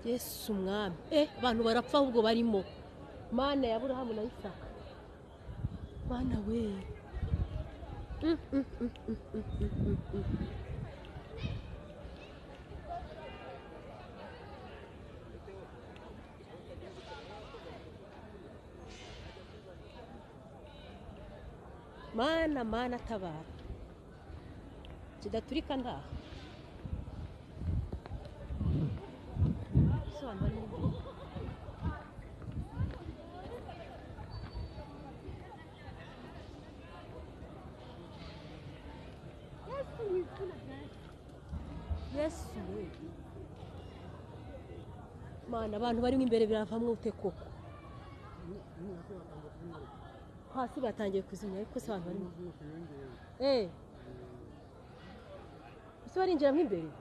yesu umwami eh abantu barapfa ahubwo barimo mana ya burahamu na isaka mana we Mm, mm, mm, mm, mm, mm, mm, mm. mana mana tabara kidaturika ndaha Sobanura neza. yesu we mana abantu barimo imbere biravamo ute koko hasi batangiye kuzimya ariko se abantu barimo Eh. Ese barinjiramo imbere